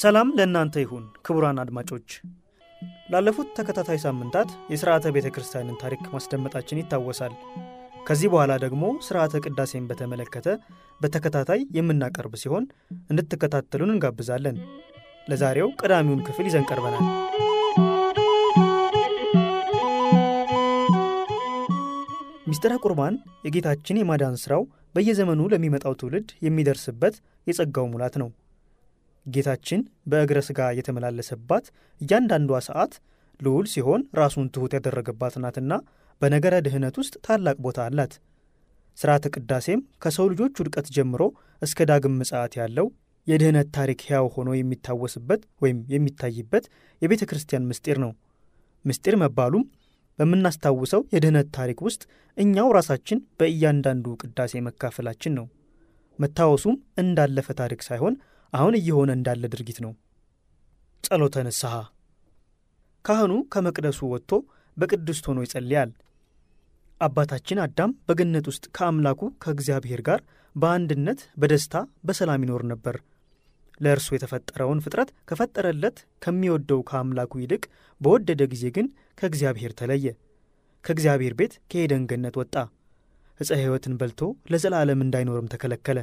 ሰላም ለእናንተ ይሁን ክቡራን አድማጮች። ላለፉት ተከታታይ ሳምንታት የሥርዓተ ቤተ ክርስቲያንን ታሪክ ማስደመጣችን ይታወሳል። ከዚህ በኋላ ደግሞ ሥርዓተ ቅዳሴን በተመለከተ በተከታታይ የምናቀርብ ሲሆን እንድትከታተሉን እንጋብዛለን። ለዛሬው ቀዳሚውን ክፍል ይዘን ቀርበናል። ሚስጥረ ቁርባን የጌታችን የማዳን ሥራው በየዘመኑ ለሚመጣው ትውልድ የሚደርስበት የጸጋው ሙላት ነው። ጌታችን በእግረ ሥጋ የተመላለሰባት እያንዳንዷ ሰዓት ልዑል ሲሆን ራሱን ትሑት ያደረገባት ናትና በነገረ ድኅነት ውስጥ ታላቅ ቦታ አላት። ሥርዓተ ቅዳሴም ከሰው ልጆች ውድቀት ጀምሮ እስከ ዳግም ምጽአት ያለው የድኅነት ታሪክ ሕያው ሆኖ የሚታወስበት ወይም የሚታይበት የቤተ ክርስቲያን ምስጢር ነው። ምስጢር መባሉም በምናስታውሰው የድኅነት ታሪክ ውስጥ እኛው ራሳችን በእያንዳንዱ ቅዳሴ መካፈላችን ነው። መታወሱም እንዳለፈ ታሪክ ሳይሆን አሁን እየሆነ እንዳለ ድርጊት ነው። ጸሎተ ንስሐ ካህኑ ከመቅደሱ ወጥቶ በቅድስት ሆኖ ይጸልያል። አባታችን አዳም በገነት ውስጥ ከአምላኩ ከእግዚአብሔር ጋር በአንድነት በደስታ በሰላም ይኖር ነበር። ለእርሱ የተፈጠረውን ፍጥረት ከፈጠረለት ከሚወደው ከአምላኩ ይልቅ በወደደ ጊዜ ግን ከእግዚአብሔር ተለየ። ከእግዚአብሔር ቤት ከኤደን ገነት ወጣ። ዕፀ ሕይወትን በልቶ ለዘላለም እንዳይኖርም ተከለከለ።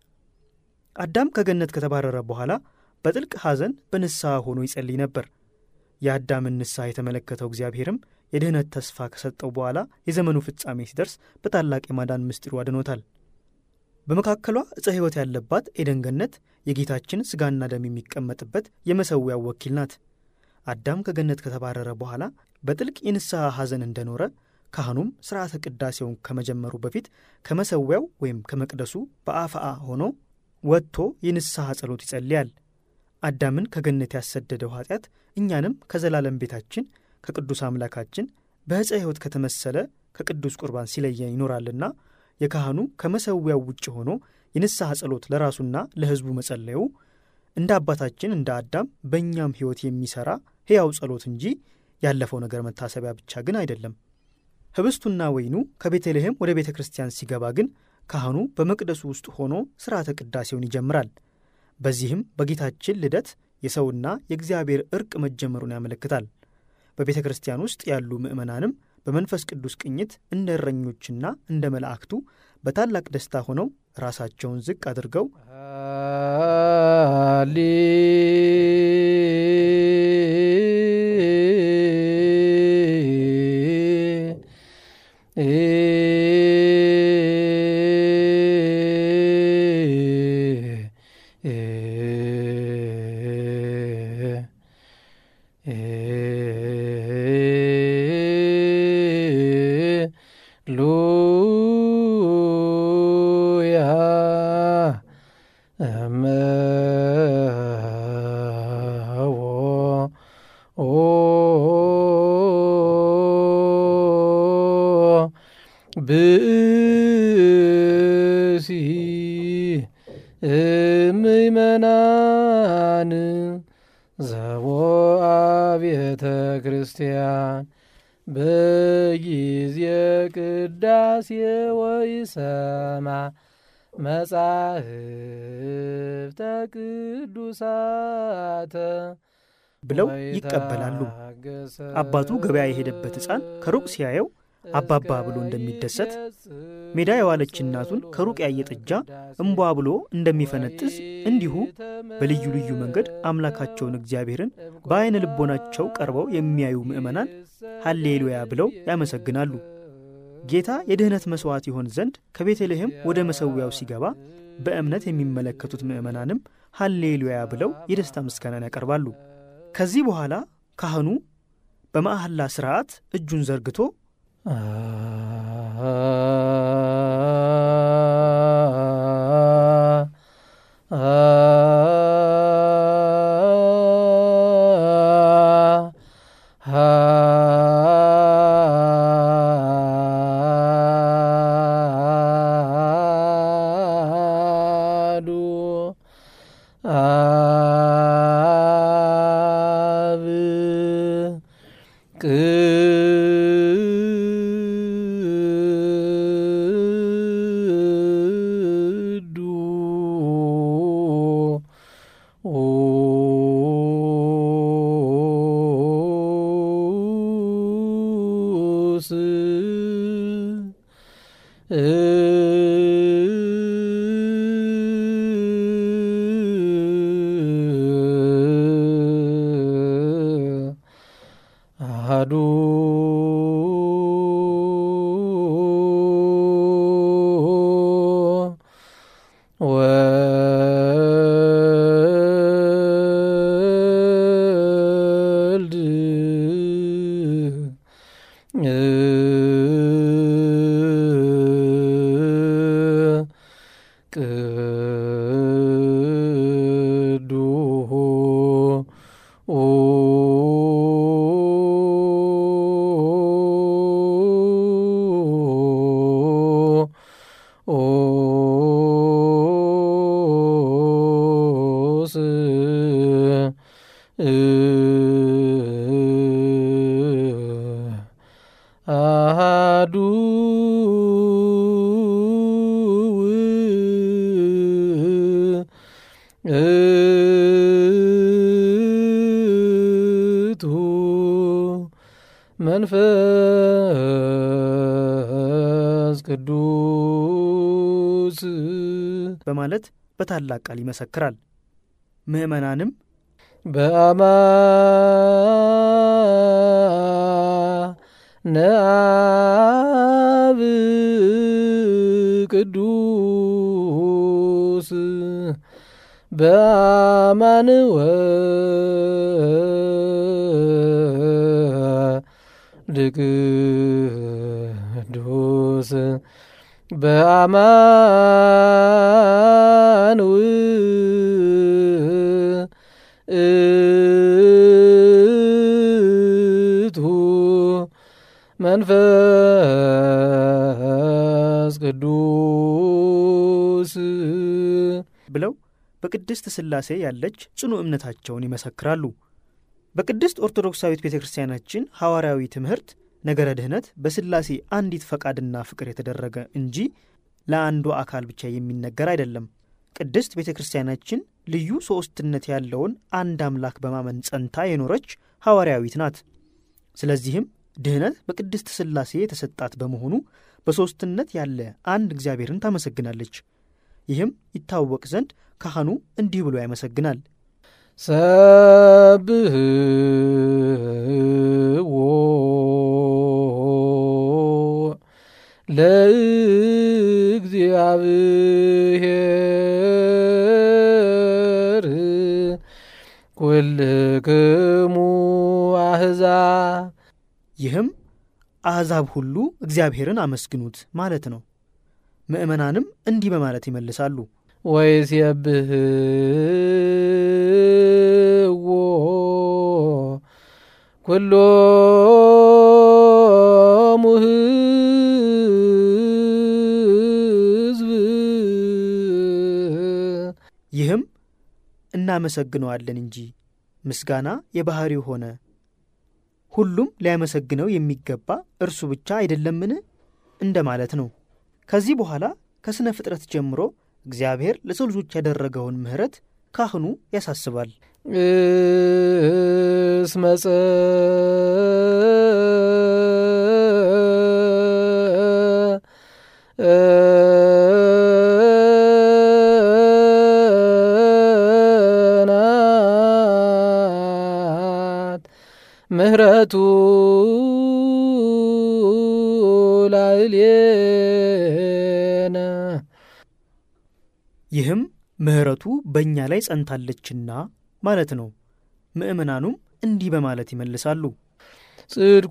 አዳም ከገነት ከተባረረ በኋላ በጥልቅ ሐዘን በንስሐ ሆኖ ይጸልይ ነበር። የአዳምን ንስሐ የተመለከተው እግዚአብሔርም የድኅነት ተስፋ ከሰጠው በኋላ የዘመኑ ፍጻሜ ሲደርስ በታላቅ የማዳን ምስጢሩ አድኖታል። በመካከሏ ዕፀ ሕይወት ያለባት ኤደን ገነት የጌታችን ሥጋና ደም የሚቀመጥበት የመሠዊያው ወኪል ናት። አዳም ከገነት ከተባረረ በኋላ በጥልቅ የንስሐ ሐዘን እንደኖረ ካህኑም ሥርዓተ ቅዳሴውን ከመጀመሩ በፊት ከመሠዊያው ወይም ከመቅደሱ በአፍአ ሆኖ ወጥቶ የንስሐ ጸሎት ይጸልያል። አዳምን ከገነት ያሰደደው ኃጢአት እኛንም ከዘላለም ቤታችን ከቅዱስ አምላካችን በዕፀ ሕይወት ከተመሰለ ከቅዱስ ቁርባን ሲለየን ይኖራልና የካህኑ ከመሠዊያው ውጭ ሆኖ የንስሐ ጸሎት ለራሱና ለሕዝቡ መጸለዩ እንደ አባታችን እንደ አዳም በእኛም ሕይወት የሚሠራ ሕያው ጸሎት እንጂ ያለፈው ነገር መታሰቢያ ብቻ ግን አይደለም። ኅብስቱና ወይኑ ከቤተልሔም ወደ ቤተ ክርስቲያን ሲገባ ግን ካህኑ በመቅደሱ ውስጥ ሆኖ ሥርዓተ ቅዳሴውን ይጀምራል። በዚህም በጌታችን ልደት የሰውና የእግዚአብሔር ዕርቅ መጀመሩን ያመለክታል። በቤተ ክርስቲያን ውስጥ ያሉ ምዕመናንም በመንፈስ ቅዱስ ቅኝት እንደ እረኞችና እንደ መላእክቱ በታላቅ ደስታ ሆነው ራሳቸውን ዝቅ አድርገው ብእሲ ምእመናን ዘቦአ ቤተ ክርስቲያን በጊዜ ቅዳሴ ወይሰማ መጻሕፍተ ቅዱሳተ ብለው ይቀበላሉ። አባቱ ገበያ የሄደበት ሕፃን ከሩቅ ሲያየው አባባ ብሎ እንደሚደሰት ሜዳ የዋለች እናቱን ከሩቅ ያየ ጥጃ እምቧ ብሎ እንደሚፈነጥዝ እንዲሁ በልዩ ልዩ መንገድ አምላካቸውን እግዚአብሔርን በዐይነ ልቦናቸው ቀርበው የሚያዩ ምዕመናን ሐሌሉያ ብለው ያመሰግናሉ። ጌታ የድኅነት መሥዋዕት ይሆን ዘንድ ከቤተልሔም ወደ መሠዊያው ሲገባ በእምነት የሚመለከቱት ምዕመናንም ሐሌሉያ ብለው የደስታ ምስጋናን ያቀርባሉ። ከዚህ በኋላ ካህኑ በመሐላ ሥርዓት እጁን ዘርግቶ አሐዱ ወልድ አሐዱ ውእቱ መንፈስ ቅዱስ በማለት በታላቅ ቃል ይመሰክራል። ምዕመናንም በአማነ አብ ቅዱስ በአማን ወልድ ቅዱስ በአማን ውእቱ መንፈስ ቅዱስ ብለው በቅድስት ሥላሴ ያለች ጽኑ እምነታቸውን ይመሰክራሉ። በቅድስት ኦርቶዶክሳዊት ቤተ ክርስቲያናችን ሐዋርያዊ ትምህርት ነገረ ድኅነት በሥላሴ አንዲት ፈቃድና ፍቅር የተደረገ እንጂ ለአንዱ አካል ብቻ የሚነገር አይደለም። ቅድስት ቤተ ክርስቲያናችን ልዩ ሦስትነት ያለውን አንድ አምላክ በማመን ጸንታ የኖረች ሐዋርያዊት ናት። ስለዚህም ድኅነት በቅድስት ሥላሴ የተሰጣት በመሆኑ በሦስትነት ያለ አንድ እግዚአብሔርን ታመሰግናለች። ይህም ይታወቅ ዘንድ ካህኑ እንዲህ ብሎ ያመሰግናል። ሰብህዎ ለእግዚአብሔር ኩልክሙ አሕዛብ ይህም አሕዛብ ሁሉ እግዚአብሔርን አመስግኑት ማለት ነው። ምዕመናንም እንዲህ በማለት ይመልሳሉ። ወይሴብህዎ ኩሎሙ ሕዝብ ይህም እናመሰግነዋለን እንጂ ምስጋና የባሕሪው ሆነ፣ ሁሉም ሊያመሰግነው የሚገባ እርሱ ብቻ አይደለምን እንደማለት ነው። ከዚህ በኋላ ከሥነ ፍጥረት ጀምሮ እግዚአብሔር ለሰው ልጆች ያደረገውን ምሕረት ካህኑ ያሳስባል። እስመ ጸናት ምሕረቱ ላዕሌነ ይህም ምሕረቱ በእኛ ላይ ጸንታለችና ማለት ነው። ምዕመናኑም እንዲህ በማለት ይመልሳሉ። ጽድቁ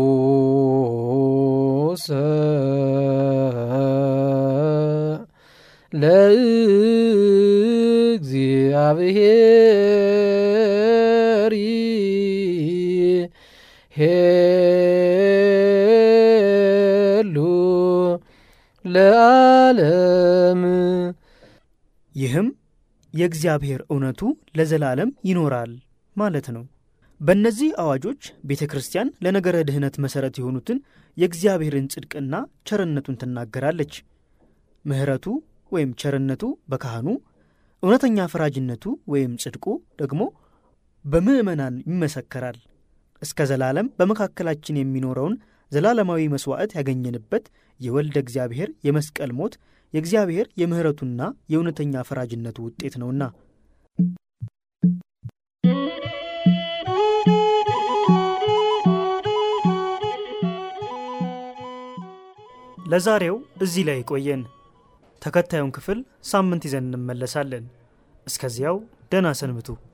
ለእግዚአብሔር ሄሉ ለዓለም ይህም የእግዚአብሔር እውነቱ ለዘላለም ይኖራል ማለት ነው። በእነዚህ አዋጆች ቤተ ክርስቲያን ለነገረ ድኅነት መሠረት የሆኑትን የእግዚአብሔርን ጽድቅና ቸርነቱን ትናገራለች። ምሕረቱ ወይም ቸርነቱ በካህኑ፣ እውነተኛ ፈራጅነቱ ወይም ጽድቁ ደግሞ በምዕመናን ይመሰከራል። እስከ ዘላለም በመካከላችን የሚኖረውን ዘላለማዊ መሥዋዕት ያገኘንበት የወልደ እግዚአብሔር የመስቀል ሞት የእግዚአብሔር የምሕረቱና የእውነተኛ ፈራጅነቱ ውጤት ነውና። ለዛሬው እዚህ ላይ ቆየን። ተከታዩን ክፍል ሳምንት ይዘን እንመለሳለን። እስከዚያው ደህና ሰንብቱ።